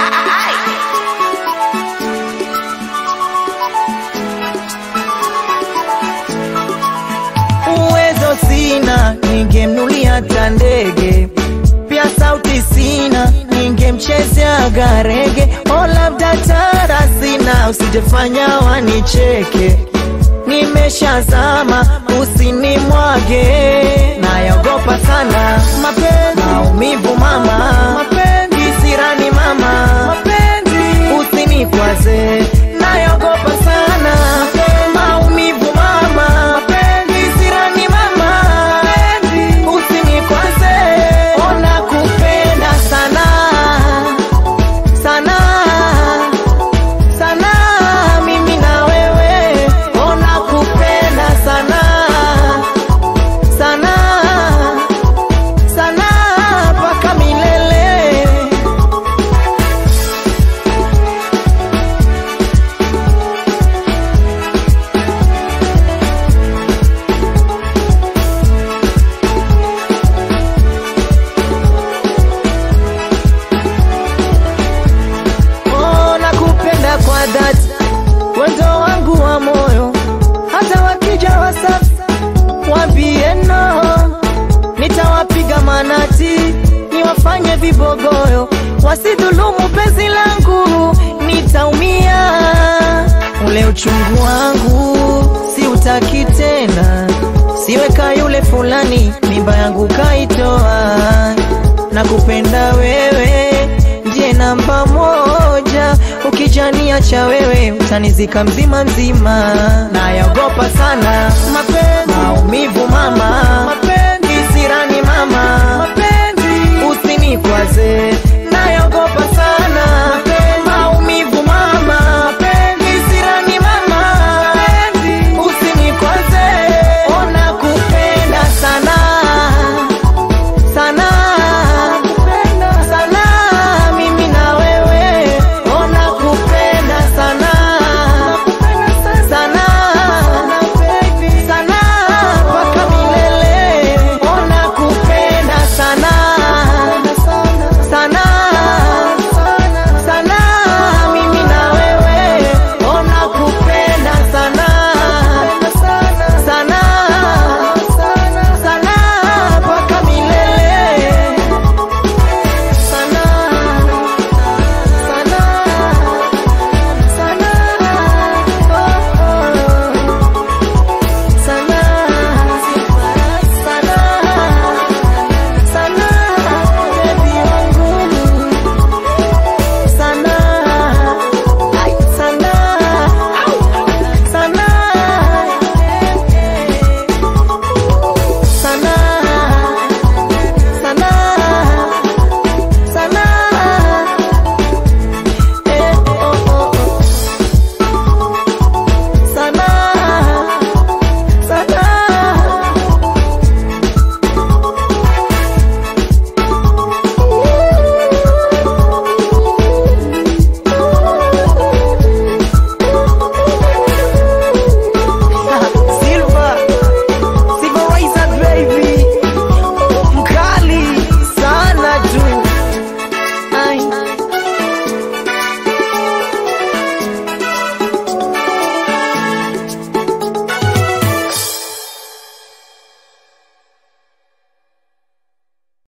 Uwezo sina, ningemnulia hata ndege. Pia sauti sina, ningemchezea garege. O, labda tara sina, usijefanya wanicheke. Nimeshazama, usinimwage, nayaogopa sana mapenzi, maumivu mama, mapenzi sirani mama, mapenzi usinikwaze, nayaogopa sana maumivu mama, mapenzi sirani mama, mapenzi usinikwaze, ona kupenda sana sana sana mimi na wewe ona kupenda sana sana sana mpaka milele Oh, nakupenda kwa dhati, wendo wangu wa moyo, hata wakija wasafi wambie no, nitawapiga manati, niwafanye vibogoyo, wasidhulumu penzi langu, nitaumia. Ule uchungu wangu si utaki tena, siweka yule fulani, mimba yangu kaitoa, nakupenda wewe ndiye namba moja, ukijania cha wewe utanizika mzima mzima, nayaogopa sana mapenzi, maumivu mama, mapenzi sirani mama, mapenzi usinikwaze,